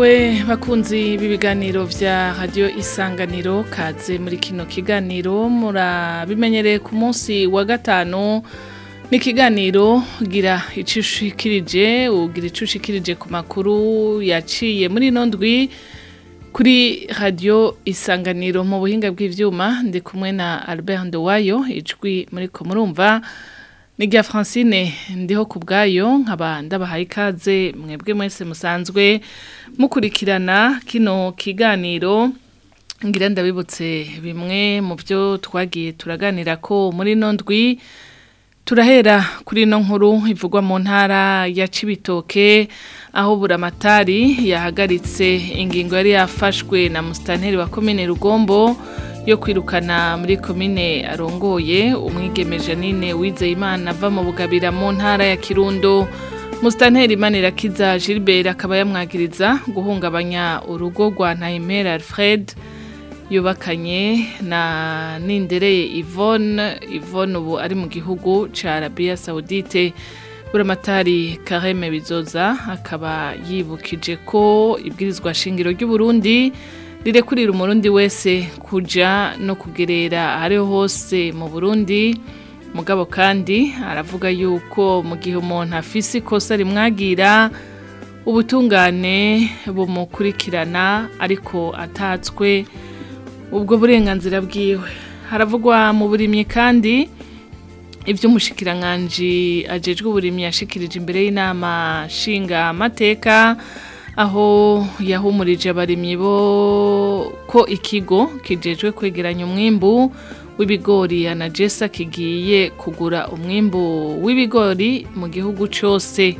Mwiriwe bakunzi b'ibiganiro vya radio isanganiro kaze muri kino kiganiro murabimenyereye ku munsi wa gatanu ni ikiganiro gira icushikirije ugira icushikirije ku makuru yaciye muri ino ndwi kuri radio isanganiro mu buhinga bw'ivyuma ndi kumwe na Albert Ndowayo ijwi muri ko murumva ni rya Francine ndiho ku bwayo nkaba ndabahaye ikaze mwebwe mwese musanzwe mukurikirana kino kiganiro ngira ndabibutse bimwe mu byo twagiye turaganira ko muri ino ndwi turahera kuri ino nkuru ivugwa mu ntara ya Cibitoke aho buramatari yahagaritse ingingo yari yafashwe na musitanteri wa komine Rugombo yo kwirukana muri komine arongoye umwigeme Janine Wizeyimana ava mu bugabira mu ntara ya Kirundo musitanteri Manirakiza Gilbert akaba yamwagiriza guhungabanya urugo rwa Ntayimera Alfred yubakanye na Nindereye Yvonne Yvonne ubu ari mu gihugu ca Arabia Saudite buramatari Kareme Bizoza akaba yibukije ko ibwirizwa shingiro ry'u Burundi rirekurira umurundi wese kuja no kugerera ahariho hose mu Burundi mugabo kandi aravuga yuko mu gihe umuntu afise ikosa rimwagira ubutungane bumukurikirana ariko atatswe ubwo burenganzira bwiwe haravugwa mu burimyi kandi ibyo umushikiranganji ajejwe uburimyi yashikirije imbere y'inama nshinga amateka aho yahumurije abarimyi bo ko ikigo kijejwe kwegeranya umwimbu w'ibigori anagesa kigiye kugura umwimbu w'ibigori mu gihugu cyose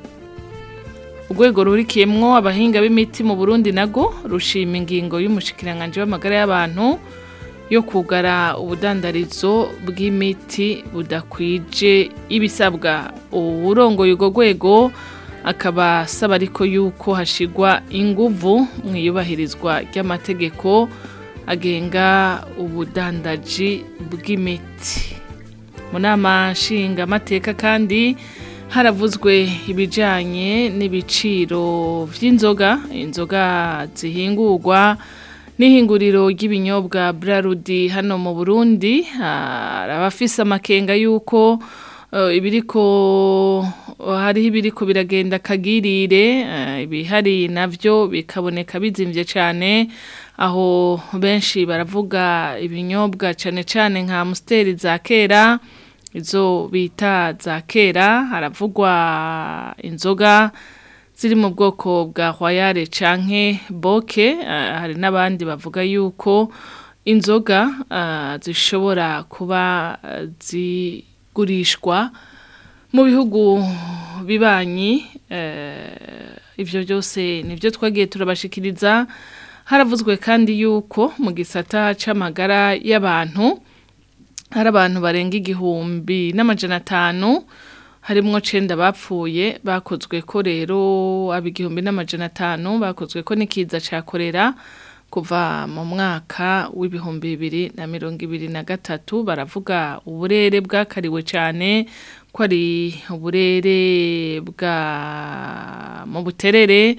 urwego rurikiyemwo abahinga b'imiti mu burundi nago rushima ingingo y'umushikiranganji w'amagara y'abantu yo kugara ubudandarizo bw'imiti budakwije ibisabwa uwurongoye urwo rwego akaba asaba ariko yuko hashigwa inguvu mu iyubahirizwa ry'amategeko agenga ubudandaji bw'imiti mu nama nshingamateka kandi haravuzwe ibijyanye n'ibiciro by'inzoga inzoga zihingurwa n'ihinguriro ry'ibinyobwa Brarudi hano mu burundi hari abafise amakenga y'uko ibiriko hariho ibiriko biragenda kagirire ibihari navyo bikaboneka bizimvye cane aho benshi baravuga ibinyobwa cane cane nka musteri za kera izo bita za kera haravugwa inzoga ziri mu bwoko bwa royale canke boke hari n'abandi bavuga yuko inzoga zishobora kuba zi gurishwa mu bihugu bibanyi ibyo byose nibyo twagiye turabashikiriza haravuzwe kandi yuko mu gisata c'amagara y'abantu hari abantu barenga igihumbi n'amajana atanu harimwo cenda bapfuye bakozwe ko rero aba igihumbi n'amajana atanu bakozwe ko n'ikiza ca korera kuva mu mwaka w'ibihumbi bibiri na mirongo ibiri na gatatu baravuga uburere bwakariwe cyane ko ari uburere bwa mu buterere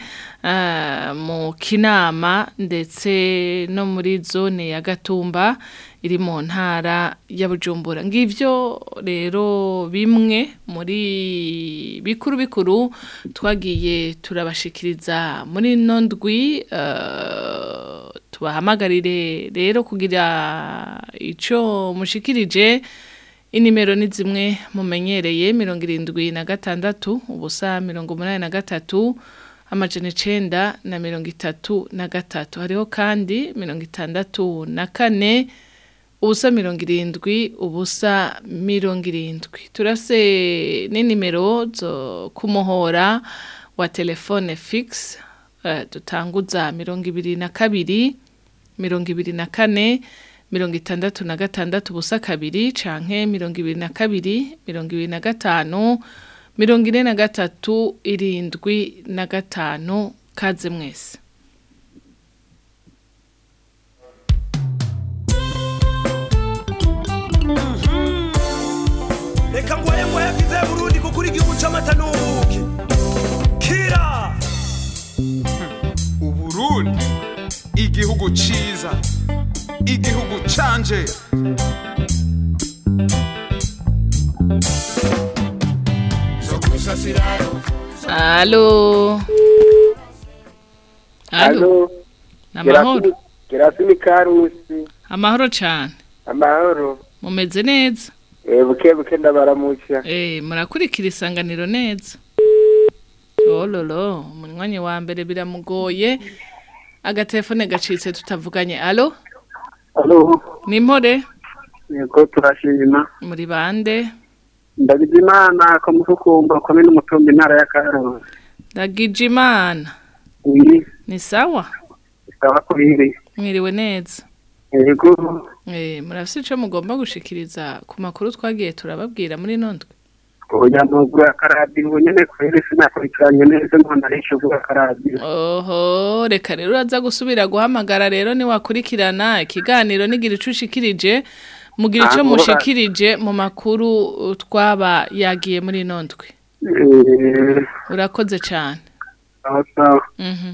mu kinama ndetse no muri zone ya gatumba iri mu ntara ya bujumbura ngivyo rero bimwe muri bikuru bikuru twagiye turabashikiriza muri ino ndwi tubahamagarire rero kugira ico mushikirije inimero ni zimwe mumenyereye mirongo irindwi na gatandatu ubusa mirongo umunani na gatatu amajana icenda na mirongo itatu na gatatu hariho kandi mirongo itandatu na kane ubusa mirongo irindwi ubusa mirongo irindwi turase n'inimero zo kumuhora wa telefone fixe uh, dutanguza mirongo ibiri na kabiri mirongo ibiri na kane mirongo itandatu na gatandatu ubusa kabiri canke mirongo ibiri na kabiri mirongo ibiri na gatanu mirongo ine na gatatu irindwi na gatanu kaze mwese reka ngwaye ngwaye bwize burundi kuko uri igihugu c'amata n'ubuki kira igihugu ciza igihugu canje Alo. Alo. Namahoro. Gerasimi Karusi. Amahoro cyane. Amahoro. Mumeze neza. Eh buke buke ndabaramuca. Eh murakurikira isanganiro neza. Ololo, umunywanyi wa mbere biramugoye. Agatelefone gacitse tutavuganye. Alo. Alo. Nimpore Yego turashima. muri bande. Ndagize imana ko mufukumba komene umutumba intara ya Karusi. Ndagije imana. Oui, Ni sawa? sawa kuriri. Mwiriwe neza. Yego. Eh murafise ico mugomba gushikiriza ku makuru twagiye turababwira muri nondwe. Oya ntugura karadi ubu nyene kwere sinakurikiranye neza ngo narishe ugura karadi. Oho, reka rero uraza gusubira guhamagara rero ni wakurikirana ikiganiro nigira ico ushikirije mugira ico Ah, mushikirije mu makuru uh, twaba yagiye muri nondwe. Eh, Urakoze cyane. sawa sawa. Mhm.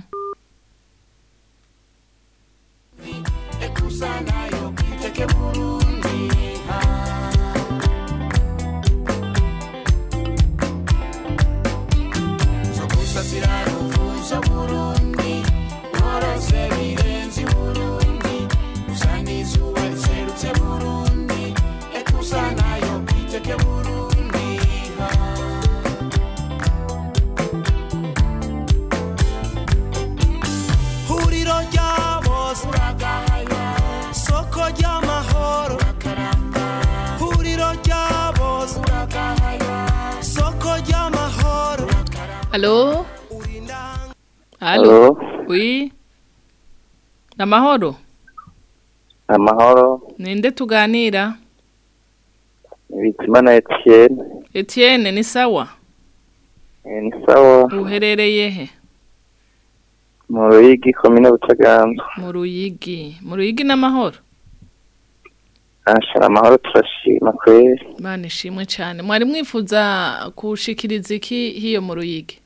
huriro rya bose soko ry'amahoro huriro rya bose soko ry'amahoro Allo? Allo? Halo, Oui. Namahoro. amahoro, Ninde tuganira? Bizimana Etienne, Etienne ni sawa? Eh, ni sawa, Uherereye he? mu Ruyigi, komine Butaganzwa. Mu Ruyigi. Mu Ruyigi n'amahoro? Ashara amahoro turashima kweri. Imana ishimwe cyane. Mwari mwifuza kushikiriza iki hiyo mu Ruyigi?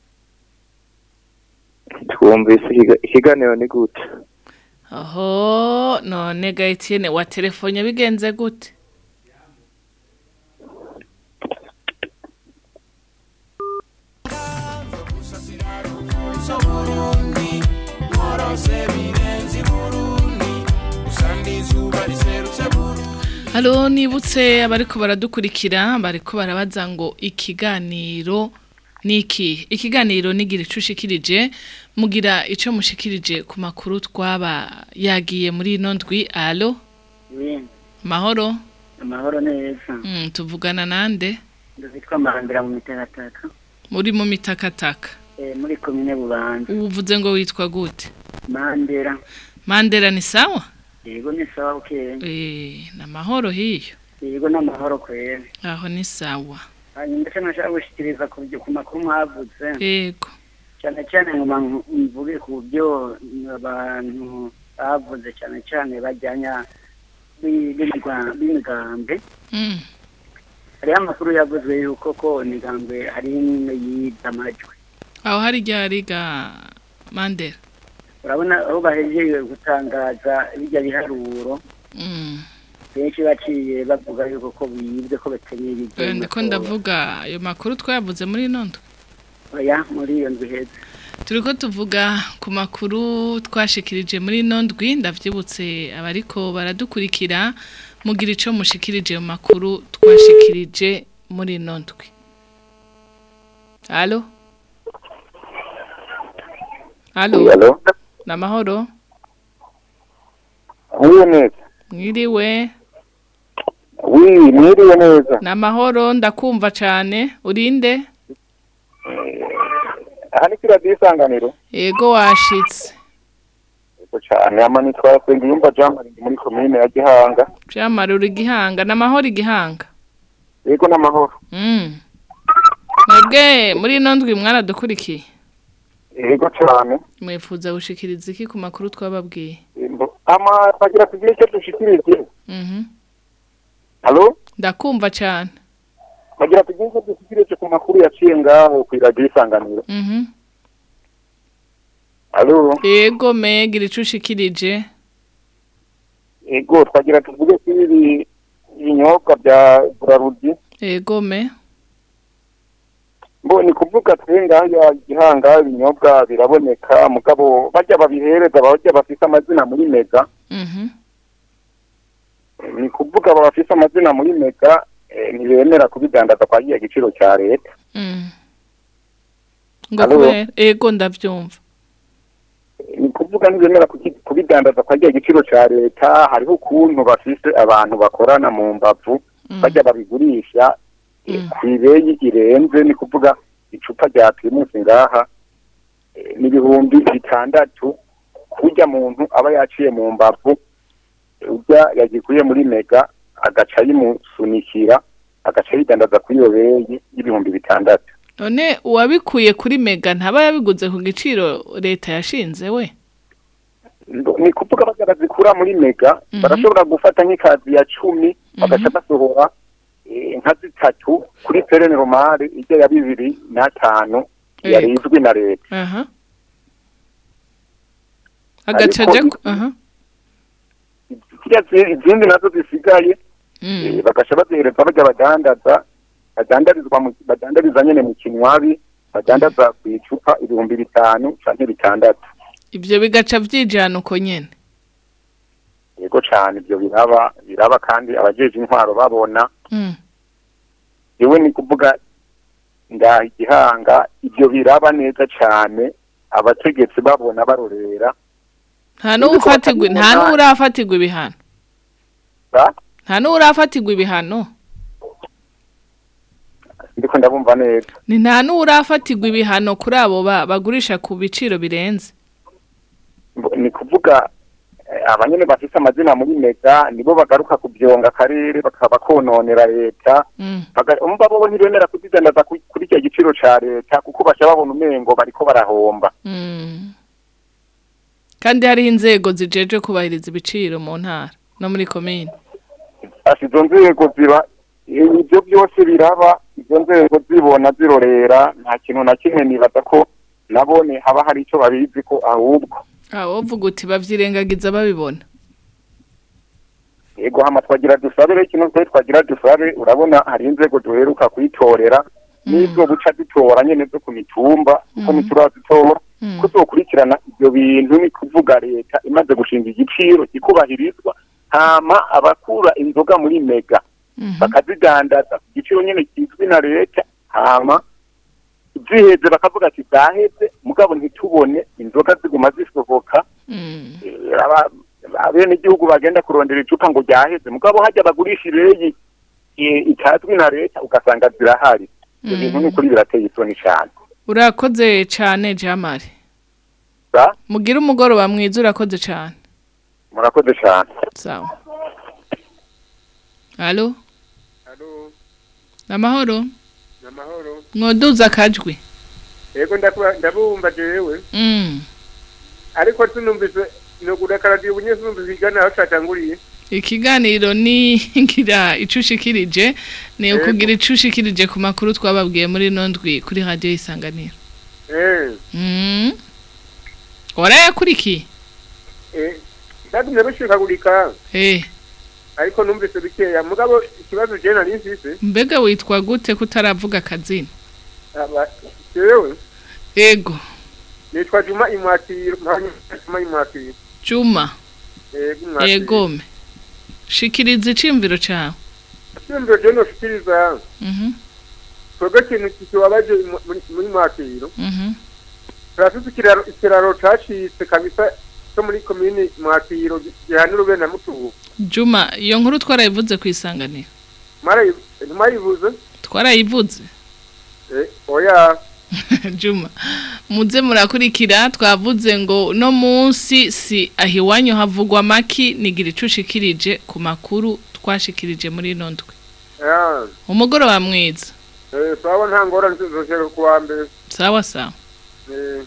Twumvise ikiga- ikiganiro ni gute? Oho, none ga Etienne wa telefone bigenze gute? Halo nibutse abariko baradukurikira bariko barabaza ngo ikiganiro niki ikiganiro nigira ico ushikirije mugira ico mushikirije ku makuru twaba yagiye muri ino ndwi alo Oui, mahoro amahoro neza. mm, tuvugana nande Ndazitwa Marambira mu mitegataka. muri mu mitakataka Eh muri komine Bubanza. uvuze ngo witwa gute Mandera. mandera ni sawa Yego ni sawa ukeye. eh na mahoro hiyo Yego n'amahoro kwere. aho ni sawa Hanyuma ndetse nashaka gushikiriza ku byo- ku makuru mwavuze. yego cyane cyane ngoma mvuge ku byo abantu bavuze cyane cyane bajyanya bi- b'imigwa- b'imigambi mm. hariho amakuru yavuzwe yuko ko imigambwe hari imwe yibye amajwi aho hari ryari ga mandera urabona aho bahejeje gutangaza bijya biharuro mm. benshi baciye bavuga yuko ko bibwe ko bakeneye Eh, ibyo ndiko ndavuga ayo makuru twayavuze muri ino ndwi oya muri iyo nzu heza turiko tuvuga ku makuru twashikirije muri ino ndwi ndavyibutse abariko baradukurikira mugira ico mushikirije mu makuru twashikirije muri ino ndwi alo alo Halo, namahoro mwiriwe neza. mwiriwe Wi, mwiriwe neza. namahoro ndakumva cane urinde Aha ni kira disanganiro. yego washitse Yego cyane, ama nitwara senga yumva jamari muri komine ya Gihanga. vyamarura igihanga namahoro igihanga Yego n'amahoro. Mm. Mwebwe muri ino ndwi mwaradukurikiye Yego cyane. mwifuza gushikiriza iki ku makuru twababwiye Imbo- Ama bagira tugire icyo dushikirije. Mhm. Halo? ndakumva cyane Bagira tugire icyo dushikirije ku makuru yaciye ngaho ku radio isanganiro. Mhm. alo Ego me gira ico ushikirije. ego twagira tuvuge ko ibi ibinyobwa bya burarudi Ego me. mbo ni kuvuga twe ngaya gihanga ibinyobwa biraboneka mugabo bajya babihereza bajya bafise amazina muri mega Mhm. ni kuvuga aba bafise amazina muri mega eh, ntibemera kubidandaza kwa giya giciro cya leta Mm. Ngo Alo? kubera ego ndavyumva. ni kuvuga ntibemera kuki- kubidandaza kwa giya giciro cya leta hariho ukuntu bafise abantu bakorana mu mbavu Mm. bajya babigurisha eh, Mm. ku ibeyi irenze ni kuvuga icupa rya primusi ngaha eh, n'ibihumbi bitandatu kurya muntu aba yaciye mu mbavu urya yagikuye muri mega agaca yimusunikira agaca yidandaza kuri iyo beyi y'ibihumbi bitandatu None uwabikuye kuri mega ntaba yabiguze ku giciro leta yashinze we. Ndo- ni kuvuga bajya bazikura muri mega Mhm. barashobora gufata nk'ikazi ya cumi bagaca basohora eh, nka zitatu kuri perene romare ijya ya bibiri n'atanu yari Yego. izwi na leta Aha. Agaca Ariko aja i- ku- aha. ziriya zi- izindi nazo zisigaye Mm. eh, bagaca bazihereza bajya badandaza badandarizwa mu- badandariza nyene mu kinywabi badandaza ku icupa ibihumbi bitanu canke bitandatu Ivyo bigaca vyijana uko nyene. yego cane ivyo biraba biraba kandi abajeje intwaro babona Mm. yewe ni kuvuga ngaha igihanga ibyo biraba neza cane abategetsi babona barorera Nta n'ufatirwa nta n'urafatirwa ibihano. ba Nta n'urafatirwa ibihano. ndiko ndabumva neza Ni nta n'urafatirwa ibihano kuri abo ba- bagurisha ku biciro birenze. Mbo- ni kuvuga eh, abanyene bafise amazina muri mega nibo bagaruka kubyonga akarere bakaba kononera leta Mm. Baga- umva bo ntibemera kuzidandaza ku- kuri icyo giciro ca leta kuko baca babona umengo bariko barahomba Mm. Kandi hariho inzego zijejwe kubahiriza ibiciro mu ntara no muri komine. ati izo nzego ziba ibyo byose biraba izo nzego zibona zirorera nta kintu na kimwe nibaza ko nabone haba hari icyo babizi ko ahubwo Aho uvuga uti bavyirengagiza babibona. yego hama twagira dusabe rero ikintu twe twagira dusabe urabona hari inzego duheruka kuyitorera n'izo buca dutora nyene zo ku mitumba kuko Mhm. ntiturazitora Mm. ko zokurikirana ibyo bintu ni kuvuga leta imaze gushinga igiciro kikubahirizwa hama abakura inzoga muri mega Mhm. bakazidandaza ku giciro nyene kizwi na leta hama ziheze bakavuga ati zaheze mugabo ntitubone inzoga ziguma zisohoka Mm. Eh, aba- abene igihugu bagenda kurondera icupa ngo ryaheze mugabo hajya bagurisha ibeyi eh, itazwi na leta ugasanga zirahari ibyo bintu ni ukuri birateye isoni cyane Urakoze cane Jamari. Sa? Mugira umugoroba mwiza urakoze cane. murakoze cyane Sawa. Allo? Halo, Amahoro? namahoro. Mwoduza akajwi. Yego ndakuba ndabumva jewe. Mm. Ariko tunumvise no kudakaradiyo bunye tunumvise igana aho twatanguriye. Ikiganiro ni ngira icushikirije ni Yego. ukugira icushikirije ku makuru twababwiye muri nondwi kuri radio isanganiro. Eh, Mm. Warayakurikiye? eh. Ndagumye bishikagurika Eh, ariko numvise bikeya mugabo ikibazo je nari mfise mbega witwa gute kutaravuga akazina? aba jewe Ego, nitwa Juma Imwakiro mpanye Juma Imwakiro. Juma, Yego Imwakiro. egome. Shikiriza icimviro cawe. Cyumviro je no shikiriza. Mhm. Twebwe kintu kikibabaje mu- muri- muri Mwakiro. Mhm. Turafise ikiraro ikiraro cacitse kabisa cyo muri komini Mwakiro gihanira ube na Mutubu. Juma, iyo nkuru twarayivuze ku isanganiro. Mara ntimayibuze? Twarayivuze. Eh, oya. Juma, muze murakurikira twavuze ngo no munsi si ahiwanyu havugwa maki nigira icushikirije ku makuru twashikirije muri ino ndwi. Ah, Umugoroba mwiza. eh sawa nta ngorane zoshaka kuwa mbere. Sawa sawa. Eh,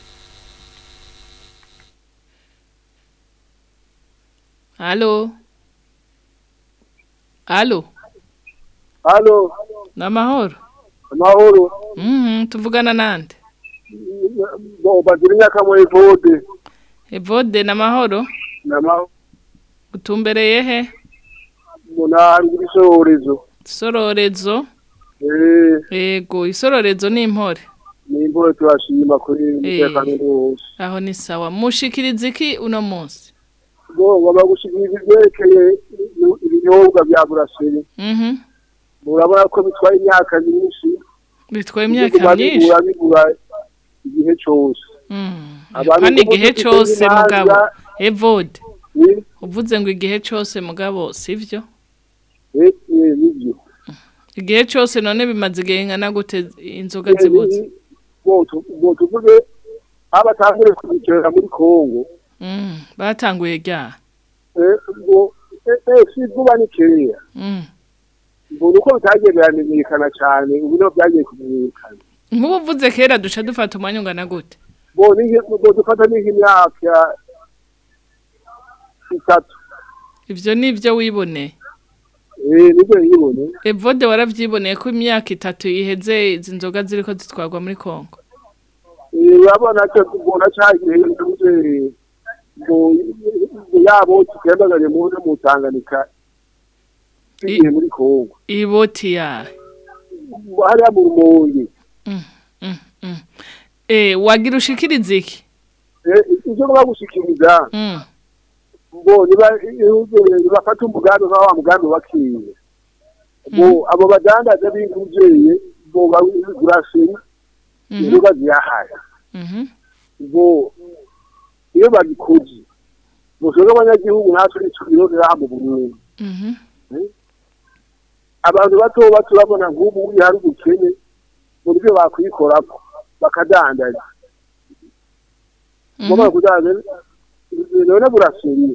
Halo. Halo. Halo, Namahoro. amahoro. Mhm, tuvugana nande. Bo bagira imyaka muri vode. evode n'amahoro nama utumbereye he munari w'isohorezo isororezo eh yego isororezo ni impore ni imvura turashima kuri umutekano wose aho ni sawa mushikiriza iki uno munsi ngo baba gushikiriza ibyerekeye ibinyobwa bya buraseri mhm murabona ko bitwaye imyaka myinshi bitwaye imyaka myinshi bigura bigura igihe cyose Mm. Abantu kandi ubu igihe dufite cose imanza- mugabo evode ni uvuze ngo igihe cose mugabo sivyo eh eh nibyo igihe cose none bimaze igihe ngana gute inzoga zibuze ngo tu- ngo tuvuge abatangure kubikorera muri Kongo Mm, batanguye rya eh ngo eh eh, si vuba ni keya Mm. ngo uko bitagiye biramenyekana cyane ubu niho byagiye kumenyekana nk'ubu uvuze kera duca dufata umwanya ungana gute ngo ni ngo dufata n'imyaka itatu ivyo nivyo wiboneye eh nibyo yibone evode waravyiboneye ko imyaka itatu iheze izi nzoga ziriko zitwarwa muri kongo eh urabona cyo tubona cyagiye nduze ngo ngo yabo tukendaganye mu mu Tanganyika igiye muri Kongo iboti yawe hariya mu rumonge Mm, mm, mm. eh wagira ushikiriza iki eh ivyo bagushikiriza Mm, ngo niba bafata umugambi nka wa mugambi wakiye ngo abo badandaza b'inguzeye ngo bagurashe mhm, inzoga ziyahaya mhm, ngo iyo bagikoze musoga abanyagihugu natwe ntitubirondera mu Burundi mhm, abantu bato bato babona nk'ubu uri hari ubukene mu buryo bakwikorako bakadandaza mhm, ngomba kudandaza none buraseriye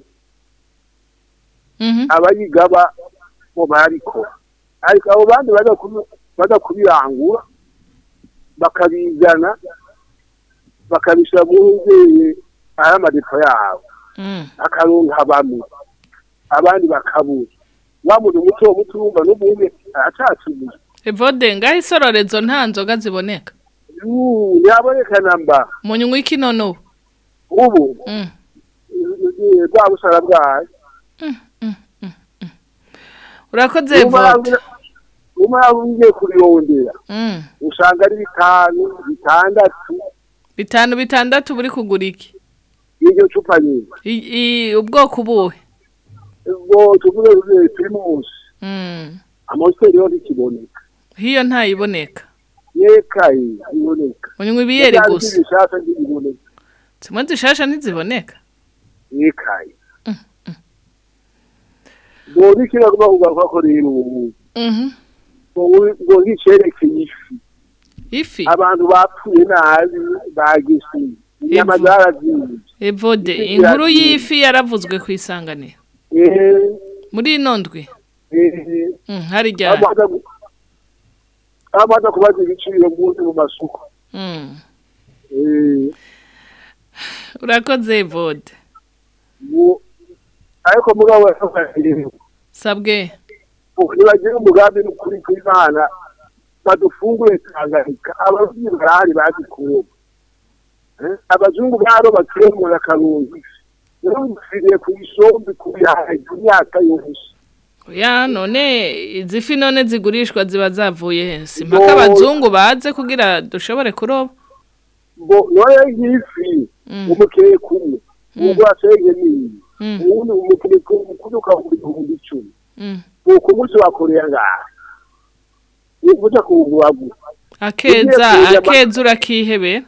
mhm. abayigaba mu bariko ariko abo bandi baza kubi- baza kubirangura bakabizana bakabishyira mu nzeye ari amadepo yabo Mm. akaronka bamwe abandi bakabura wa muntu muto muto urumva n'ubundi aracatuye evode ngaho isororezo nta nzoga ziboneka Yuu, ntiyabonekana mba munywa iki none ubu ubu Mm, eh, bwa busara bwayo urakoze evode umara ugiye kubirondera Mm, usanga ari bitanu bitandatu bitanu bitandatu buri kugura iki y'iryo cupa nyine I- i- ubwoko ubuhe ubwo tuvuge eh, primus Mm, amositeri yo ntikiboneka hiyo ntayiboneka yekaye iboneka munywa ibiyeri gusa bishaka ntibiboneka zimwe zishasha ntiziboneka yekaye ngo nikira kuba kugaruka ko rero ubu Mhm. ngo- ngo nkicerekeye ifi ifi abantu bapfuye nabi bagisi inyama Ivu. zarazinze evode Ifi inkuru iragiye. y'ifi yaravuzwe ku isanganiro eh muri ino ndwi eh Mm, hari ryari amaza amaza kubaza ibiciro munsi mu masoko Mm. eh urakoze evode ngo ariko mugabo yafashije sabwe ntibagira umugambi n'ukuri kw'imana badufungure tanganyika ababyeyi barahari bazi kuroba Eh, abazungu baroba turemura akarungi rero dufiriye ku isombe ku bihaye imyaka yose ya none izi fi none zigurishwa ziba zavuye he si mpaka Ngo- abazungu baze kugira dushobore kuroba ngo noye nk'ifi Mm. umukeye kumwe Mm. ubwo asenge nini Mm, ubundi umukeye kumwe ukagura ibihumbi icumi mm. uku munsi wakoreye ngaha uja kuwugura akeza Ugiye kurya ama- akeza urakihebera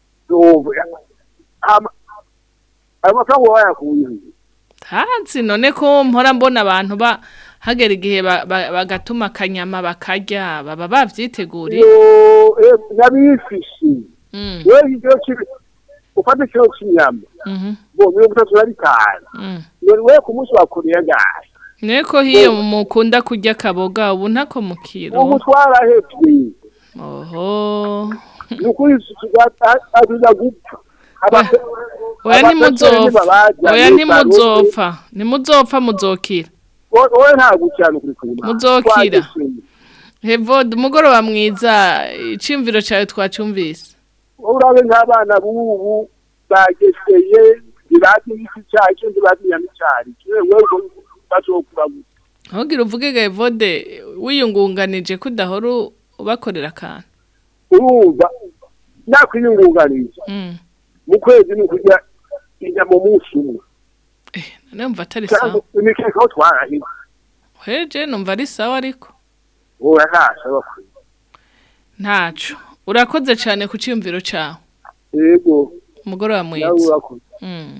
ayo mafaranga wayakuye hansi none ko mpora mbona abantu ba hagera igihe ba- ba- bagatuma akanyama bakarya baba bavyiteguriye Yo, eh, nabifishi Mm, wewe ikiro kibi ufata ikiro cy'inyama mhm, bo mirongo itatu na bitanu mm. none wewe ku munsi wakoreye ngahe Neko hiyo mukunda kurya akaboga ubu ntako ubu mukiro. twarahevye Oho. ni ukuri aziza gupfa Aba- Oya abateteri ntimuzopfa. ntibabaja, Oya ni ntimuzopfa. Ntimuzopfa muzokira. wowe wowe nta gucyana kuri kumana Muzokira. Hevod umugoroba mwiza icimviro cyawe twacumvise. urabe nk'abana b'ubu bageseye ntibazi n'iki cyaha icyo ntibazi inyama icyari kiwe wewe bazokura gusa ntugire uvuge gayivode wiyungunganije ko udahora ubakorera akantu urumva nakwiyungunganiza Mm. mu kwezi ni ukurya inyama umunsi umwe none mva atari cyangwa sawa imikeka aho twarahize heje numva ari sawa ariko ubu ntashobora kwiga ntaco urakoze cyane ku cyiyumviro cyawe yego umugoroba nawe mwiza urakoze Mm.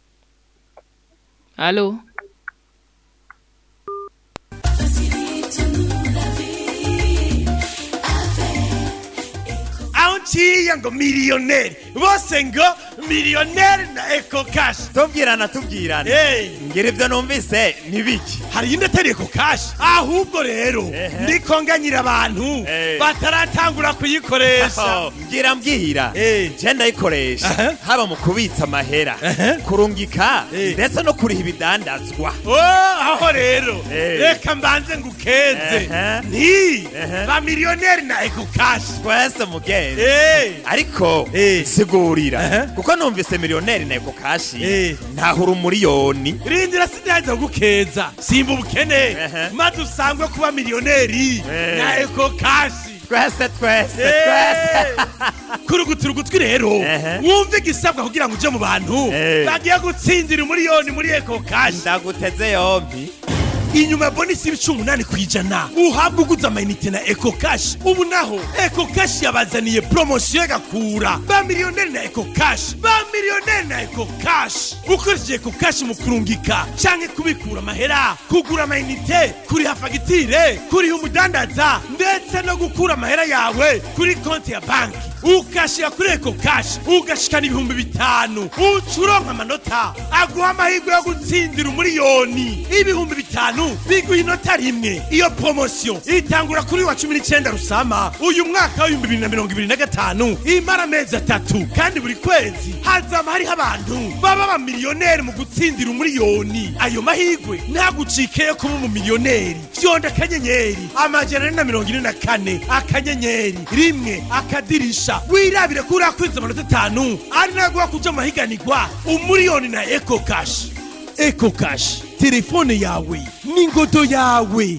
Allô aho nciye ngo miliyoneri bose ngo miliyoneri na eko kashi tubwirana tubwirana Hey. ngira ibyo numvise ntibiki hari iyindi atari eko kashi ahubwo rero Ehe. ndiko nganyira abantu Eh. bataratangura kuyikoresha mbwira mbwira Eh. je ndayikoresha Aha. haba mu kubitsa amahera Aha. kurungika Eh. ndetse no kuriha ibidandazwa Oh, aho rero Eh. reka mbanze ngukeze Ehe. nti Ehe. ba miliyoneri na eko kashi twese mugenzi Eh. ariko Eh. sigurira Aha. kuko numvise miliyoneri na eko kashi Eh. ntahura umuriyoni rindira sindaza gukeza simba ubukene Ehe. maze usangwe kuba miliyoneri Eh. na eko kashi twese twese twese kurugutura ugutwi rero Ehe. wumve igisabwa kugira ngo uje mu bantu Eh. bagiye gutsindira umuriyoni muri eko kashi ndaguteze yombi inyuma ya bonisi y'ibice umunani ku ijana uhabwa uguze amayinite na eko kashi ubu naho eko kashi yabazaniye poromosiyo y'agakura ba miliyoneri na eko kashi ba miliyoneri na eko kashi ukoresheje eko kashi mu kurungika canke kubikura amahera kugura amayinite kuriha fagitire kuriha umudandaza ndetse no gukura amahera yawe kuri konti ya banki ukashira kuri eko kashi ugashikana ibihumbi bitanu uca uronka amanota aguha amahirwe yo gutsindira umuriyoni ibihumbi bitanu biguha inota rimwe iyo poromosiyo itangura kuri wa cumi n'icyenda rusama uyu mwaka w'ibihumbi bibiri na mirongo ibiri na gatanu imara amezi atatu kandi buri kwezi hazama hariho abantu baba abamiliyoneri mu gutsindira umuriyoni ayo mahirwe ntagucike yo kuba umumiliyoneri fyonda akanyenyeri amajana ane na mirongo ine na kane akanyenyeri rimwe akadirisha wirabire ko urakwiza amanota atanu ari naguha kuja mu mahiganirwa umuriyoni na eko kashi eko kashi telefone yawe n'ingodo yawe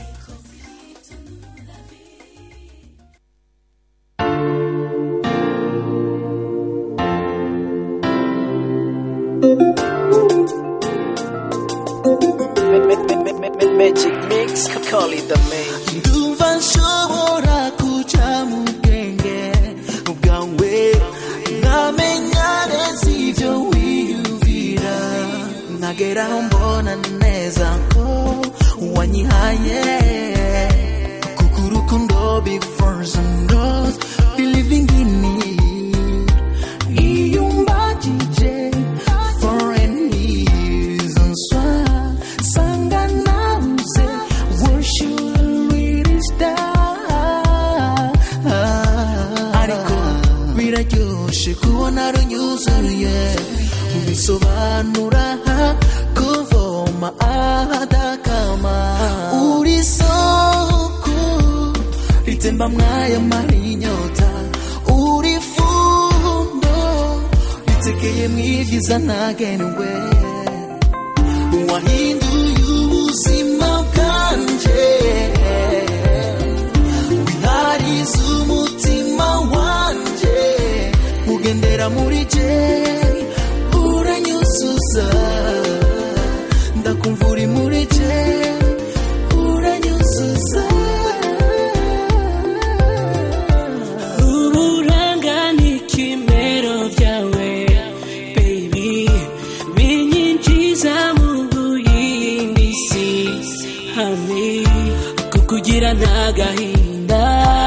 Magic mix, call it the magic. ndumva nshobora kuja mu bwenge bwawe nkamenya neza ibyo wiyumvira nkageraho mbona neza ko wanyihaye kuko urukundo before knows believing in it iyo umbagije foreign reasons why sanga nabuze where should we start ariko biraryoshe kubona runyuzuye bisobanura kuvoma ahadakama uri soko ritemba mwaya marinyota uri fundo ritekeye mwibyiza ntagenewe wahinduye ubuzima bwanje wihariza umutima wanje ugendera muri je uranyuzuza ndakumva uri muri je uranyuzuza uburanga n'ikimero byawe baby binyinjiza mu yindi si hamwe kukugira nta gahinda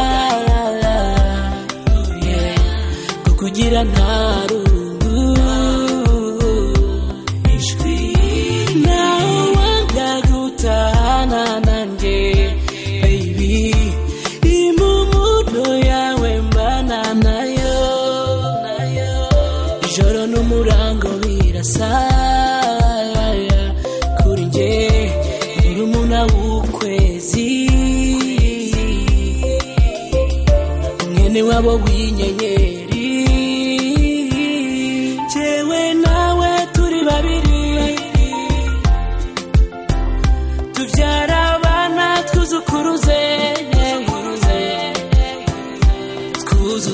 yeah. kukugira nta rungu ijwi nawe wanga gutana nanjye baby impumuno yawe mbana nayo nayo ijoro n'umurango birasa kuri njye urumuna w'ukwezi mwene wabo w'inyenyeri jewe nawe turi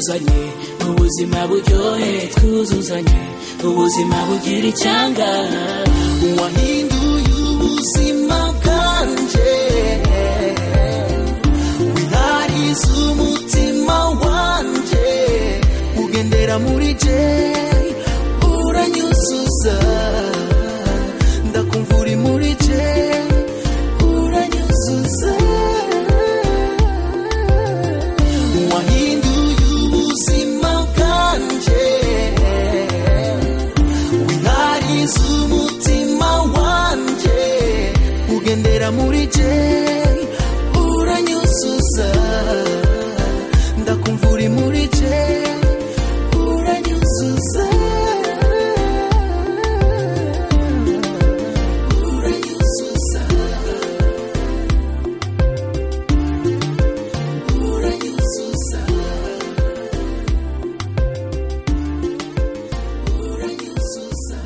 twuzuzanye ubuzima buryohe twuzuzanye ubuzima bugira icyanga wahinduye ubuzima bwanje wihariza umutima wanje ugendera muri je uranyuzuza ndakumva uri muri je uranyuzuza wahinduye ubuzima bwanje wihariza umutima wanje ugendera muri je uranyuzuza ndakumva uri muri je uranyuzuza uranyuzuza uranyuzuza uranyuzuza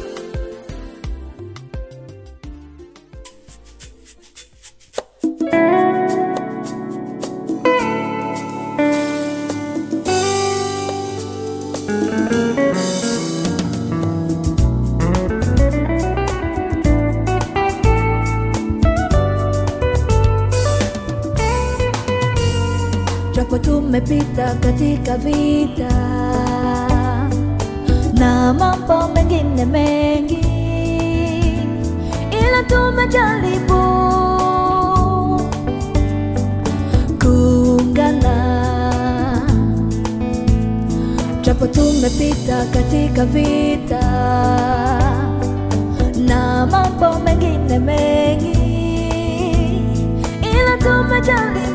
japo tumepita katika vita na mambo mengine mengi, ila tumejaribu kuungana, japo tumepita katika vita na mambo mengine mengi, ila tumejaribu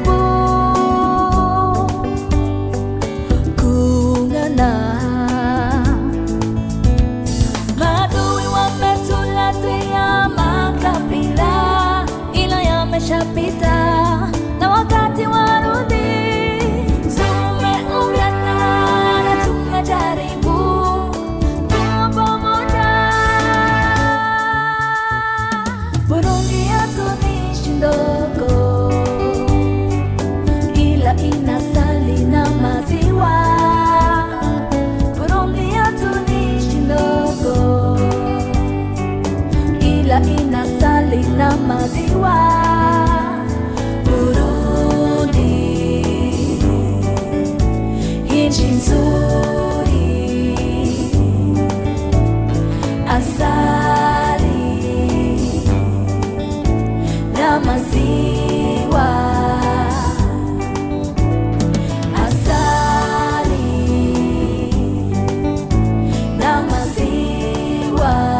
kuungana. Maadui wametuletea makabila, ila yameshapita na wakati warudi. Tumeungana na tunajaribu kuwa pamoja. Burundi yetu ni nchi ndogo ila inasali na maziwa. Burundi yetu ni nchi ndogo, ila inasali na maziwa. Burundi, nchi nzuri, asali na maziwa asali na maziwa.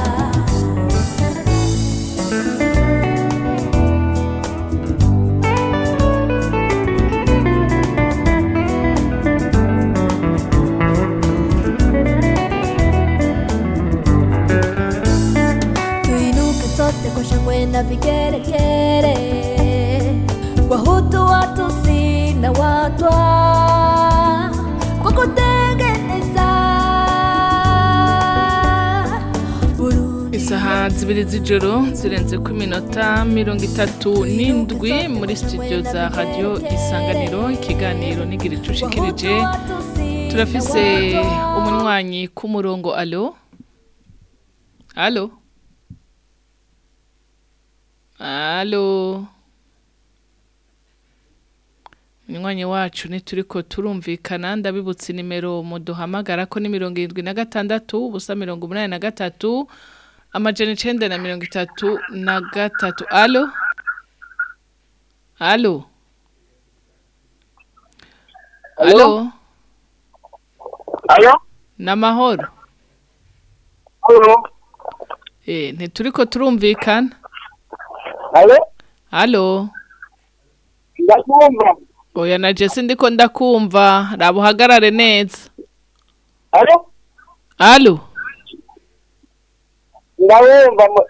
Tuinuke sote kwa shangwe na vigeregere, Wahutu, Watusi na Watwa kwa kutengeneza isaha zibiri z'ijoro zirenze ku minota mirongo itatu n'indwi muri studio za radiyo isanganiro ikiganiro n'igira icushikirije turafise umunywanyi ku murongo alo alo alo umunywanyi wacu ntituriko turumvikana ndabibutse nimero muduhamagara ko ni mirongo irindwi na gatandatu ubusa mirongo umunani na gatatu amajana icenda na mirongo itatu na gatatu alo alo alo alo namahoro alo eh ntituriko turumvikana alo alo ndakumva oya na jesi ndiko ndakumva raba uhagarare neza alo alo ndabumva mu-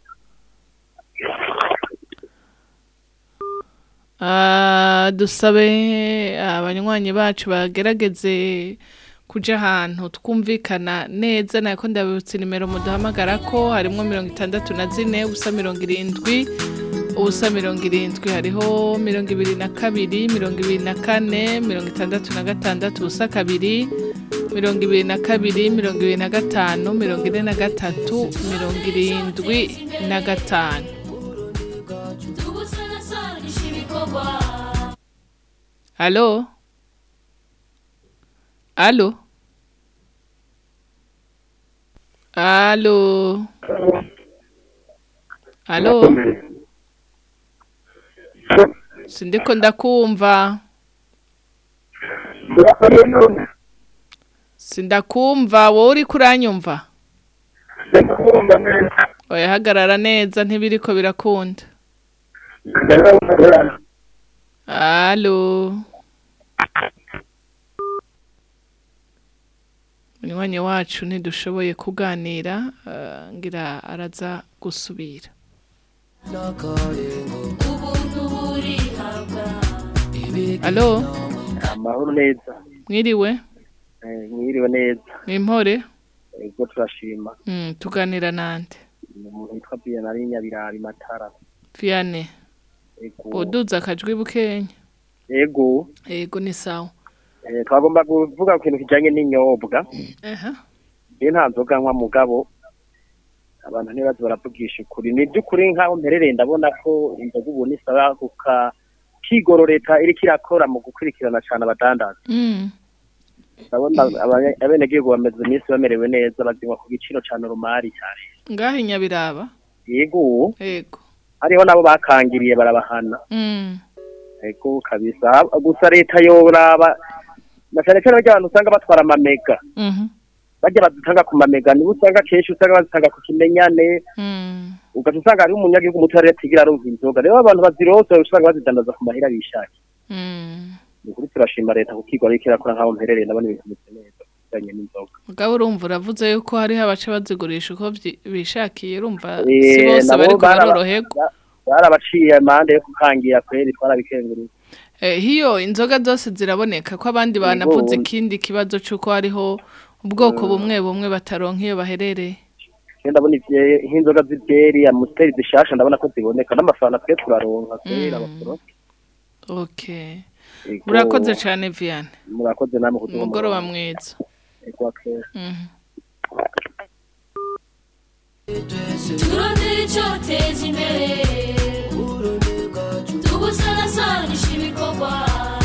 Ah, dusabe abanywanyi bacu bagerageze kuja ahantu twumvikana neza nako ndabibutsa nimero muduhamagara ko harimwo mirongo itandatu na zine ubusa mirongo irindwi ubusa mirongo irindwi hariho mirongo ibiri na kabiri mirongo ibiri na kane mirongo itandatu na gatandatu ubusa kabiri mirongo ibiri na kabiri mirongo ibiri na gatanu mirongo ine na gatatu mirongo irindwi na gatanu alo alo alo alo sindiko ndakumva sindakumva wowe uri kuranyumva oya hagarara neza ntibiriko birakunda alo munywanyi wacu ntidushoboye kuganira eh, ngira araza gusubira alo amahoro neza mwiriwe Eh, mwiriwe neza mwimpore ego turashima Mm, tuganira nande ni umuntu witwa biyanari nyabirabi matara viane ego uduza akajwi bukenya ego ego ni sawa eh, twagomba kuvuga ku kintu kijanye n'inyobwa aha iyo nta nzoga nkwa mugabo abantu ntibazi baravugisha ukuri ni by'ukuri nk'aho mperereye ndabona ko inzoga ubu nisaba kuka kigoro leta iriko irakora mu gukurikirana cane abadandaza Mm. ndabona abanye- abenegihugu bameze iminsi bamerewe neza bazinywa ku giciro cane rumari cyane ngaho inyabiraba yego ego hariho nabo bakangiriye barabahana Mm. ego kabisa gusa leta yoraba na cyane cyane barya abantu usanga batwara amamega Mhm. bajya bazitanga ku mamega nibo usanga kenshi usanga bazitanga ku kimenyane Mm. ugaca usanga hariho umunyagihugu muto rero atigira aronka inzoga rero abantu bazironse usanga bazidandaza ku mahera bishakiye Mm. ni ukuri turashima leta kuko igwa ariko irakora nk'aho mperereye ndabona ibintu bimeze neza bijanye n'inzoga mugabo urumva uravuze yuko hariho abaca bazigurisha uko vyi- bishakiye urumva Eh, si bose nabo bariko baraba- baroroherwa ba- barabaciye amande yo kukangira kweri twarabikengurira Eh, hiyo inzoga zose ziraboneka ko abandi banavuze ikindi kibazo c'uko hariho ubwoko bumwe bumwe bataronka iyo baherereye Kandi ndabona ivye- nk'inzoga z'ibyeri amusiteri zishasha ndabona ko ziboneka n'amafaranga twe turaronka kweri Mm. abasoro okay Ego. urakoze cane viane murakoze namwe kuduha umugoroba umurongo. mwiza Ego, akera. Mhm. turondera icyoteza imbere tubusanasanisha ibikorwa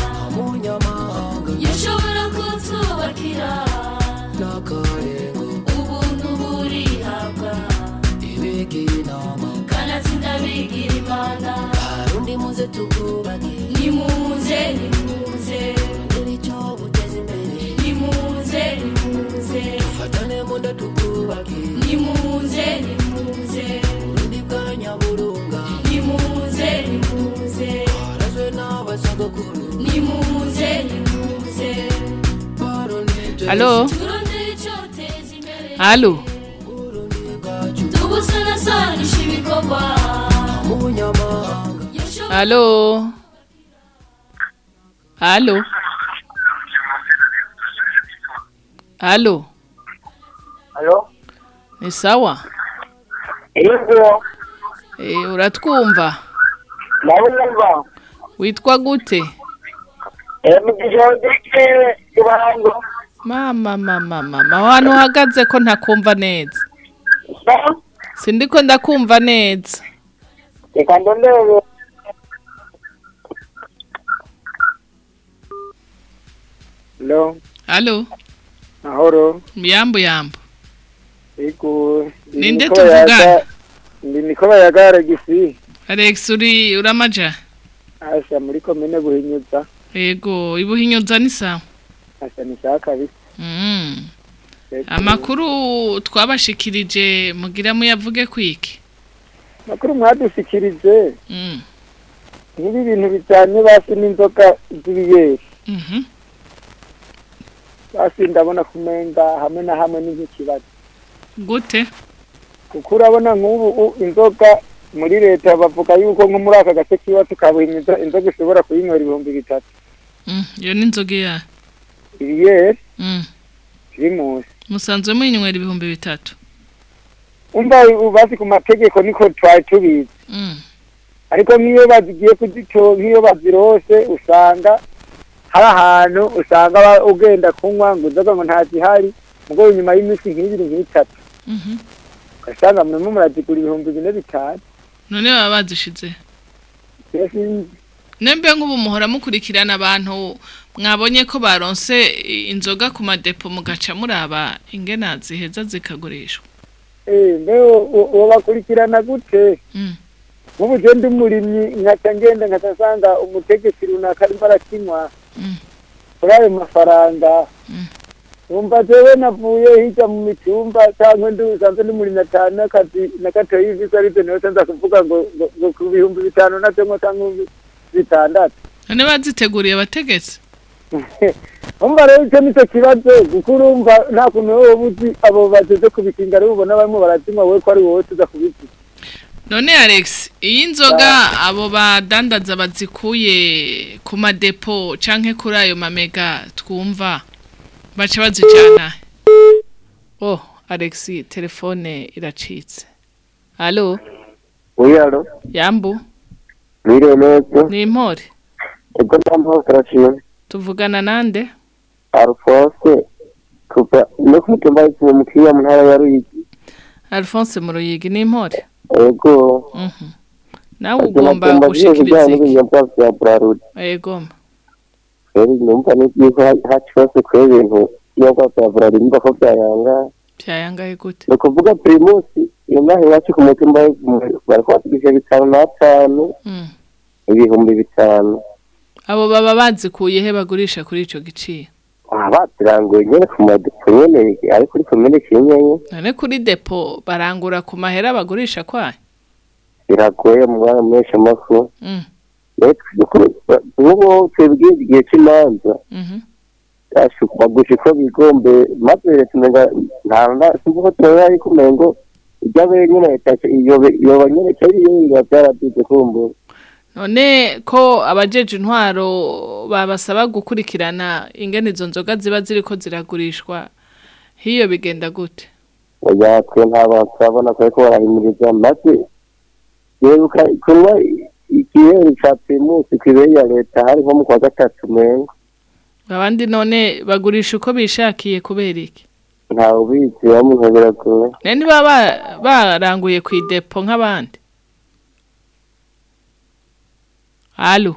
yashobora kutwubakira ubuntu burihabwa kanatsinda bigira imana undi muze tukubake nimuze nimuze icyo buteza imbere nimuze nimuze dufatane muda tukubake nimuze nimuze urundi bwa nyaburunga nimuze nimuze harazwe n'abasogokuru nimuze nimuze Alo? turondera icyoteza imbere alo tubusanasanisha ibikorwa alo alo alo Alo? ni sawa Yego, Eh, uratwumva nawe numva. witwa gute Eh, mu gishondeke ibango. mama mama mama ahantu uhagaze ko ntakumva neza sindiko ndakumva neza Reka ndondere. Hello, alo mahoro. yambu yambu Yego. ndi Ninde Niko tuvugana? Bayaga- Ndi niko bayagara gisi. alex uri uramaja Asha muri komine buhinyuza. yego ibuhinyuza ni sawa Asha ni shaka bisi. Mm. Yego. amakuru twabashikirije mugira muyavuge kwiki Makuru mwadushikirije. Mm. Nk'ibi bintu bijanye basi n'inzoga z'ibiyeri. Mhm. Basi ndabona kumenga hamwe na hamwe ni nk'ikibazo. gute kuko urabona nk'ubu u- inzoga muri leta bavuga yuko nko muri aka gace k'iwacu ka buhinyuza inzoga ishobora kuyinywera ibihumbi bitatu Mm, iyo ni inzoga ya ibiyeri Mm. primus musanzwe mwinywera ibihumbi bitatu umva ubu basi ku mategeko niko twari tubizi Mm. ariko nk'iyo bazigiye kuzito nk'iyo bazirose usanga hari ahantu usanga ba- ugenda kunywa ngo inzoga ngo ntazihari mugabo nyuma y'iminsi nk'ibiri nk'itatu Mhm. ugasanga murimo murazigura ibihumbi bine bitanu none baba bazishize Mbese sinzi. nembe nk'ubu muhora mukurikirana abantu mwabonye ko baronse inzoga ku madepo mugaca muraba ingena ziheza zikagurishwa Eh, mbe uwo bakurikirana gute Mm. nk'ubu je ndi umurimyi nkaca ngenda nkaca nsanga umutegetsi runaka arimo arakinywa kuri ayo mafaranga numva jewe navuye hirya mu mitumba cyangwa ndi usanzwe ndi murimyi atanu n'akazi na gatoyi ivisi aribyo niho nza kuvuga ngo ngo- ngo ku bihumbi bitanu navyo ngo cyangwa bitandatu none baziteguriye abategetsi umva rero icyo nicyo kibazo kuko urumva nta kuntu wowe uba uzi abo bageze kubikinga rero ubona barimo barazinywa wowe ko ari wowe tuza kubiziga none alex iyi nzoga abo badandaza bazikuye ku madepo canke kuri ayo mamega twumva baca bazijana oh alex telefone iracitse alo wiyaro yambu mwiriwe neza ni impore ego ndambaho karashimwe tuvugana nande alphonse kuva no ku mutumba w'ikiwe mukiriya mu ntara ya ruyigi alphonse mu ruyigi ni impore ego Mhm. nawe ugomba gushikiriza ibijyanye iki n'ibinyobwa bya burarudi egoma rero numva n'ibyiko haci hose kuri ibintu ibinyobwa bya burarudi nimba ko byayanga byayangaye gute ni ukuvuga pirimusi iyo ngaho iwacu ku mutumba w'ikiwe bari kubategereje bitanu n'atanu Mm. ibihumbi bitanu abo baba bazikuye he bagurisha kuri ico giciro aha baturanguye nyine ku madepo nyine ari kuri komine kinyenye none kuri depo barangura ku mahera bagurisha kwayo biragoye mu mwanya menshi amafu Mm. nk'ubu twebwe igihe cy'imanza Mhm. bagusha uko bigombe maze leta umenga nta nta sinzi ko tuba ari kumenya ngo ibyo abe nyine leta yoba nyine cyari iyo biba byaraduze kumbura none ko abajeje intwaro babasaba gukurikirana ingene izo nzoga ziba ziriko ziragurishwa hiyo bigenda gute oya twe nta bantu turabona ko ariko barahimiriza maze yeruka kunywa ikiheri ca primusi kw'ibere ya leta hari nko mu kwa gatatu mengo abandi none bagurisha uko bishakiye kubera iki ntawe ubizi bamuntu biragoye none ntibaba ba- baranguye ku idepo nk'abandi alo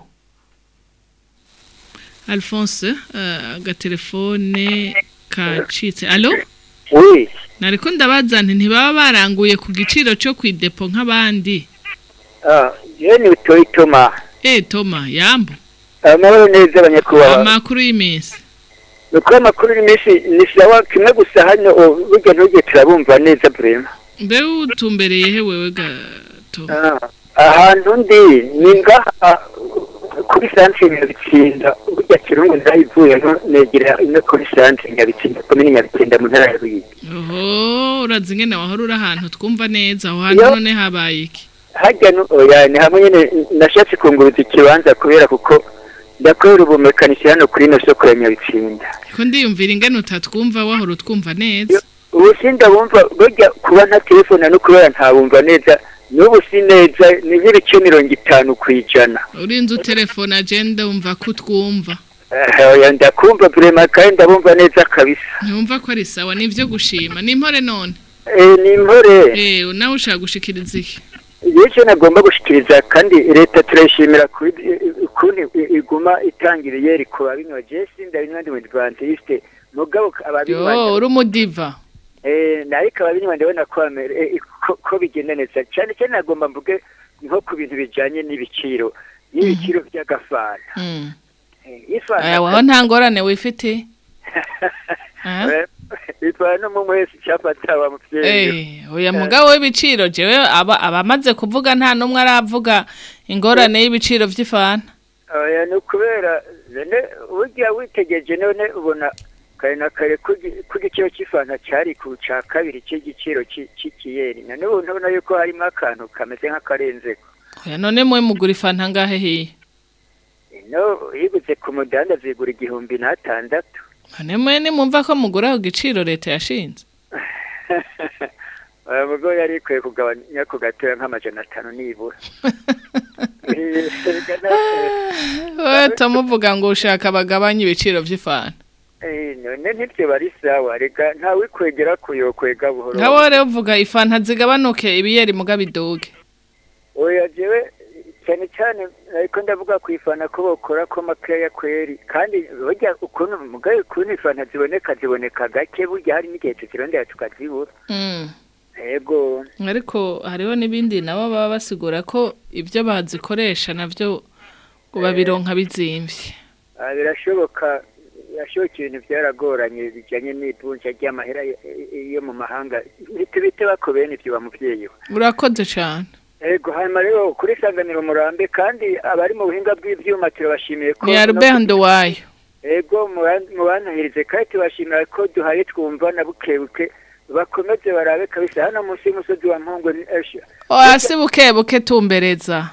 alphonse eh, agatelefone kacitse alo Oui, nariko ndabaza nti ntibaba baranguye ku giciro cyo ku idepo nk'abandi ah, ye ni utoyi toma. eh toma yambo Amahoro neza abanyakubahwa. amakuru y'iminsi Nuko amakuru y'iminsi ni sawa kimwe gusa hano oh, burya ntujye turabumva neza brema. mbe utumbereye he wewe gato Ah, ahantu ndi ni ngaha kuri santre Nyabitsinda burya kirungu ndayivuyemo negera ino kuri santre Nyabitsinda komine Nyabitsinda mu ntara ya Ruyigi. oho urazi ingene wahora uri ahantu twumva neza aho hantu Iyo- none habaye iki Harya no oya ni hamwe nyene nashatse kunguruza ikibanza kubera kuko ndakorera ubumekanisi hano kuri ino soko ya Nyabitsinda. ko ndiyumvira ingene utatwumva wahora utwumva neza ubu sindabumva burya kuba nta telefone no kubera ntabumva neza n'ubu si neza ni nk'ibice mirongo itanu ku ijana urinze utelefone agenda wumva ko utwumva Eh, oya ndakumva burema kandi ndabumva neza kabisa ntiwumva ko ari sawa ni ibyo gushima ni impore none Eh, ni impore eh nawe ushaka gushikiriza iki igihe cyo nagomba gushikiriza kandi leta turayishimira ku- ukuntu i- iguma itangiriye rikuba binywa jesi ndabinywa ndi mudvantiste mugabo ababinywa yo uri umudiva Eh, ariko ababinywa ndabona ko bamere- eh, ko- ko bigenda neza cyane cyane nagomba mvuge nko ku bintu bijanye n'ibiciro y'ibiciro by'agafanta Mm. Eh, ifanta aya waho nta ngorane wifite Eh, bitwara no mu mwese cyafata wa muvyeyi Eh, oya mugabo w'ibiciro jewe aba abamaze kuvuga nta numwe aravuga ingorane y'ibiciro vy'ifana oya ni ukubera none burya witegereje none ubona kare na kare ko gi- ko igiciro cy'ifanta cyari ku ca kabiri cy'igiciro cy'i- c'ikiyeri none ubu ndabona yuko harimo akantu kameze nk'akarenzeko oya none mwe mugura ifanta ngahe hiye no yiguze ku mudanda zigura igihumbi n'atandatu none mwe nimwumva ko mugura ku giciro leta yashinze aya mugo yari ikwiye kugabanya ku gatoya nk'amajana atanu nibura we tumuvuga ngo ushaka bagabanye ibiciro vy'ifana Eh, none ntibyo bari sawa reka ntawe kwegera kuyokwega buhoro nkawe rero uvuga ifanta zigabanuke ibiyeri muga biduge oya jewe cyane cyane ariko ndavuga ku ifana ko bakora ko makeya kweri kandi burya ukuntu mugaye ukuntu ifana ziboneka ziboneka gake burya hari n'igihe tukirondera tukazibura Mm. yego ariko hariho n'ibindi nabo baba basigura ko ibyo bazikoresha navyo ngo babironka bizimvye Ah, birashoboka birashoboka ibintu byaragoranye bijyanye n'ivunja ry'amahera y- yo mu mahanga ntitubite bako bene ibyo wa muvyeyi we urakoze cane Ego hanyuma rero kuri sanganiro murambe kandi abari mu buhinga bw'ivyuma turabashimiye ko ni Albert Ndowayo Ego muban- mubanahirize kandi tubashimira ko duhaye twumva na bukebuke bakomeze barabe kabisa hano munsi y'umusozi wa Mpongwe ni Esha hasi buke buke tumbereza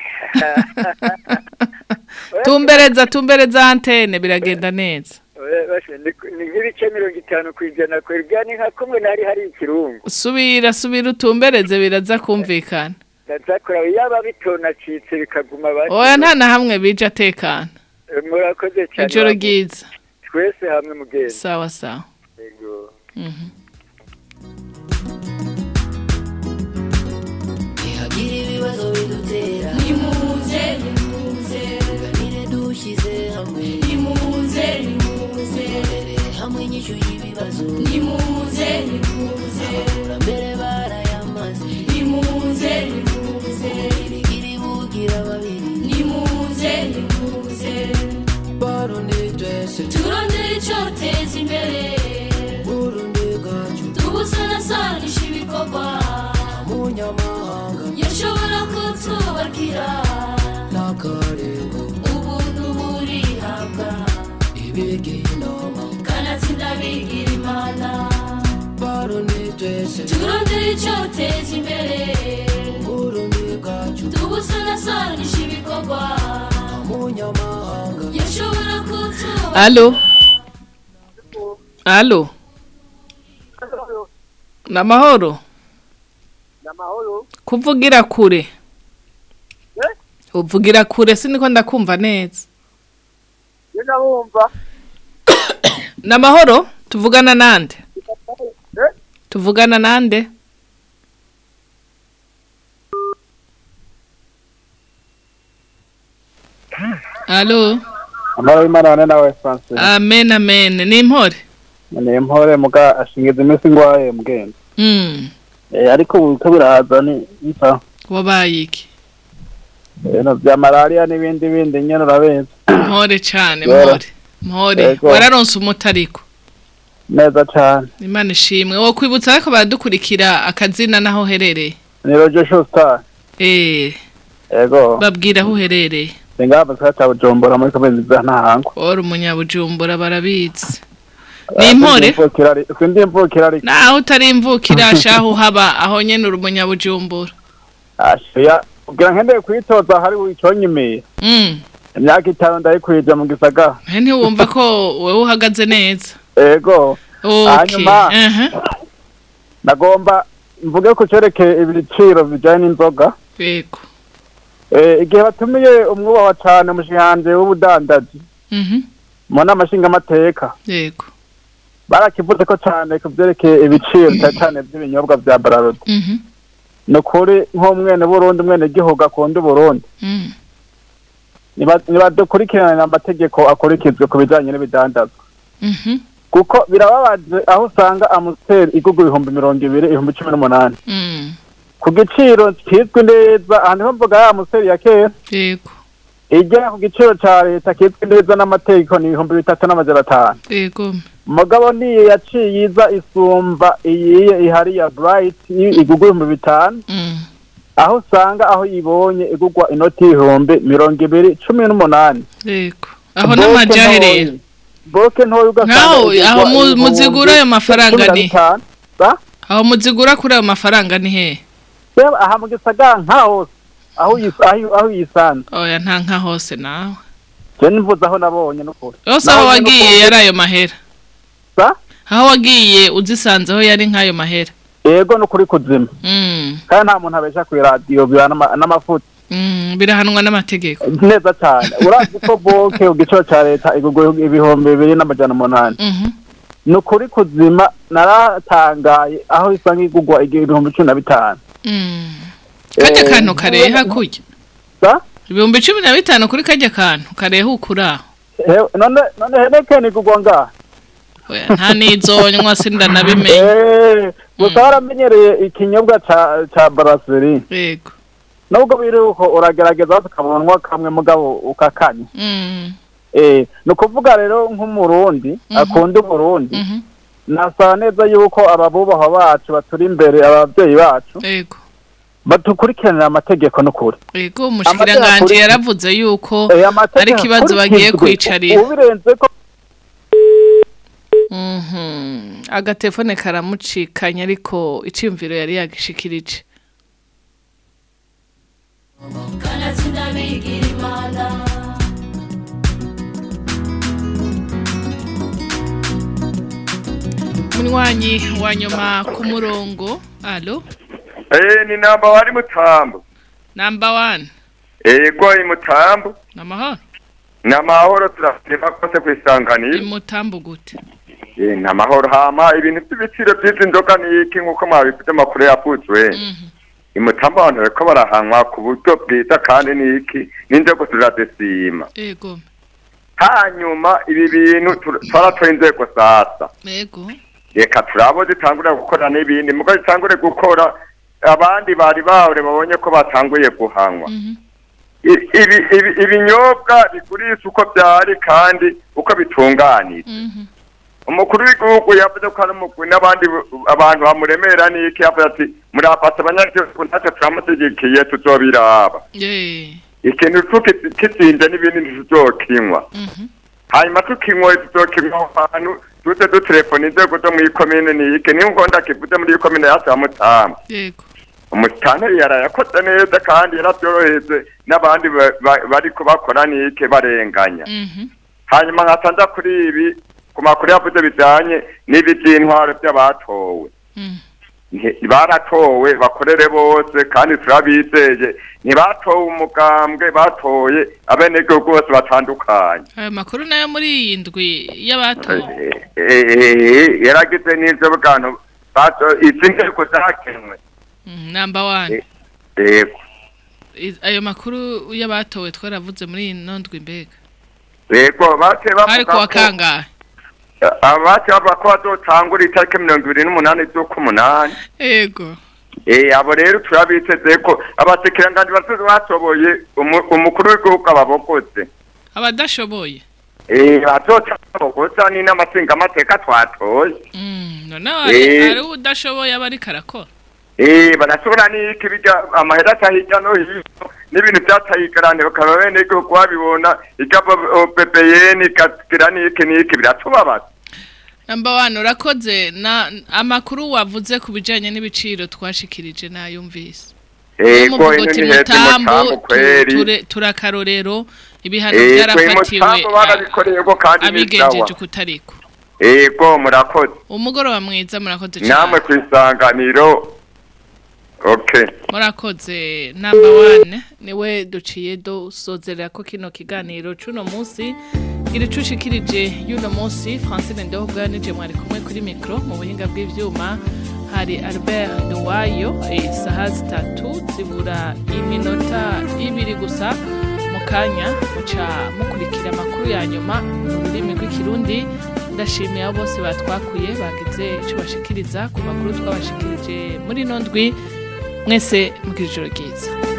tumbereza tumbereza antene biragenda neza Oya, basha, ni ni nk'ibice mirongo itanu ku ijana kwebwa ni nka kumwe nari hari ikirungu subira subira utumbereze biraza kumvikana ndazakora yaba bitonacitse bikaguma bati oya nta na hamwe bija atekana Eh, murakoze cyane ijoro bamu- ryiza twese hamwe mugenzi sawa sawa Ego. Mhm. ntihagira ibibazo bidutera nimuze nimuze tuganire dushyize hamwe nimuze nimuze turebere hamwe inyishu y'ibibazo nimuze nimuze abakurambere barayamaze nimuze nimuze girigiri bugira babiri nimuze nimuze barundi twese turondere icyoteza imbere burundi bwacu tubusanasanisha ibikorwa munyamahanga yashobora kutubakira n'akarego ubuntu burihabwa ibigiye inama kanatsinda bigira imana barundi twese turondere icyoteza imbere burundi bwacu tubusanasanisha ibikorwa munyamahanga yashobora kutubakira alo alo namahoro namahoro kuvugira kure Eh? uvugira kure siniko ndakumva neza yenda bumva namahoro tuvugana nande Eh? tuvugana nande alo amahoro y'imana wane nawe francis amen amen ni impore ni impore muga ashingiza iminsi ngwaye mugenda Mm, Eh, ariko ubu ko biraza ni nsa wabaye iki ibintu bya malariya n'ibindi bindi nyene urabizi mpore cane Yora. mpore mpore Yego. wararonse umuti ariko neza cane imana ishimwe wo kwibutsa ariko baradukurikira akazina n'aho uherereye ni rojo shostar eh yego babwira aho uherereye singaba sa ca bujumbura muri komezi za ntahangwa ora umunyabujumbura barabizi ni impore sindi imvukira ariko naho utari imvukira shaho uhaba aho nyene uri umunyabujumbura ashiya kugira ngendeye kwitoza hari wiconyimiye mm imyaka itanu ndayikwije mu gisagara he ntiwumva ko wowe uhagaze neza yego okay hanyuma aha nagomba mvuge ku cerekeye ibiciro bijanye n'inzoga yego Eh, igihe batumiye umwubahwa cane umushihanje w'ubudandaji mhm mu nama nshingamateka yego barakivuze ko cane ku vyerekeye ibiciro cane cane vy'ibinyobwa vya bararudi mhm ni ukuri nk'umwene burundi umwene gihugu akunda uburundi mm niba- nibadukurikiranira amategeko akurikizwe ku bijanye n'ibidandazwa mhm kuko birababaje aho usanga amusiteri igurwa ibihumbi mirongo ibiri ibihumbi cumi n'umunani mm ku giciro kizwi neza aha niho mvuga ya amusiteri ya kera yego igera ku giciro ca leta kizwi neza n'amategeko ni ibihumbi bitatu n'amajana atanu yego mugabo niyo yaciye iza isumba iyiye ihari ya bright i- igurwa ibihumbi bitanu mm aho usanga aho yibonye igurwa inoti y'ibihumbi mirongo ibiri cumi n'umunani yego aho n'amajahe rero boke ntoya ugasanga Ngaho igurwa aho mu- ibihumbi muzigura ayo mafaranga cumi na ni bitanu. Sa? aho muzigura kuri ayo mafaranga ni hehe Reba aha mu gisagara nka hose aho uyis- aho- aho uyisanze oya nta nka hose nawe je nivuze aho nabonye n'ukuri yose Naho aho nyene wagiye ukuri- yari ayo mahera Sa? aho wagiye uzisanze aho yari nk'ayo mahera yego ni ukuri kuzima Mm. kandi nta muntu abesha ku iradiyo biba n'ama- n'amafuti Mm, birahanwa n'amategeko neza cyane urazi ko boke ku giciro cya leta igugwa ibihumbi bibiri n'amajana umunani Mhm. ni ukuri kuzima naratangaye aho isa nk'igugwa ibihumbi cumi na bitanu Mm. kajya kantu kareha kurya sa ibihumbi cumi na bitanu kuri kajya kantu kareha ukuraho He- none none henekeni igugwa ngaha Oya, nta nizonywa sindanabimenye Eh, gusa waramenyereye ikinyobwa ca ca brasserie yego nubwo biri uko uragerageza ukabonwa kamwe mugabo ukakanya Mm. eh ni ukuvuga rero nk'umurundi akunda umurundi Mhm. nasaba neza yuko ababubahwa bacu baturi imbere ababyeyi bacu yego batukurikiranira amategeko n'ukuri yego umushikiranganji yaravuze yuko Eh, amategeko ari ikibazo bagiye akurikizwe. kwicarira ubirenze ko Mhm. agatelefone karamucikanye ariko icyumviro yari yagishikirije kanatsinda bigira imana munywanyi wa nyuma ku murongo alo Eh, ni namba wari mutambo. namba wani Ego imutambo. namahoro Ni amahoro turasema kose kwisanganira. imutambo gute Eh, ni amahoro hama ibintu by'ibiciro by'izi nzoga ni iki nk'uko mwabivuze amakuru yavuzwe. Imutambo abantu bariko barahanwa ku buryo bwiza kandi ni iki n'inzego turazisima. yego Hanyuma ibi bintu tur- twaratoye inzego sasa. yego reka turabo zitangure gukora n'ibindi mugo zitangure gukora abandi bari bahore babonye ko batanguye guhanwa I- ibi ibi- ibinyobwa bigurisha uko byari kandi uko bitunganije umukuru w'igihugu yavuze ko ari umugwi n'abandi bu- abantu bamuremera n'iki yavuze ati murafata abanyagihugu natwe turamushyigikiye tuzobiraba ye ikintu tukizinze n'ibindi ntituzokinywa hanyuma tukinywa tuzokinywa ahantu tuze dutelefona inzego zo muri komine niyike niyo ngombwa kivuze muri komine yacu ya mutamba yego umusitanteri yarayakoze neza kandi yarabyoroheje n'abandi ba- ba- bariko bakora nike barenganya hanyuma nkatanza kuri ibi ku makuru yavuze bijanye n'ibi by'intwaro by'abatowe Nti- baratowe bakorere bose kandi turabizeye ntibatowe umugambwe batoye abenegihugu bose batandukanye ayo makuru nayo muri iyi ndwi y'abatowe Eh, yaragize n'ivyo bwantu bato- izi nteko zakenwe Mm, namba wani yego I- ayo makuru y'abatowe twaravuze muri iyi ndwi mbega yego bace ari kuwa bavuga ko kangahe abace bavuga ko bazotangura itariki mirongo ibiri n'umunani z'ukumunani yego Eh, abo rero turabiteze ko abasekiranganji basoze batoboye umu- umukuru w'igihugu ababogoze abadashoboye Eh, bazotabogoza ni n'amasingamateka twatoye none Eh. ari udashoboye aba ariko arakora Eh, barashobora n'iki bijya amahera aca hirya no hino n'ibintu byataye igarane bakaba bene igihugu babibona igabo ppn ikagira n'iki n'iki biratubabaza namba wani urakoze na amakuru wavuze ku bijyanye n'ibiciro twashikirije nayumvise ego muvuga ino uti ni heza mutambo mutambo kweri ture- turakarorero ibihano ego byarafatiwe mutambo barabikoreye ko kandi ni sawa abigenjeje kutariko ego murakoze umugoroba mwiza murakoze cyane namwe ku isanganiro okay murakoze namba wane niwe duciye dusozerera ko kino kiganiro c'uno munsi iri cushikirije y'uno munsi francine ndehobwa nije mwari kumwe kuri mikro mu buhinga bw'ivyuma hari albert nduwayo isaha zitatu zibura iminota ibiri gusa mu kanya muca mukurikira amakuru ya nyuma mu rurimi rw'ikirundi ndashimiye abo bose batwakuye bagize icyo bashikiriza ku makuru twabashikirije muri ino ndwi mwese mugira ijoro ryiza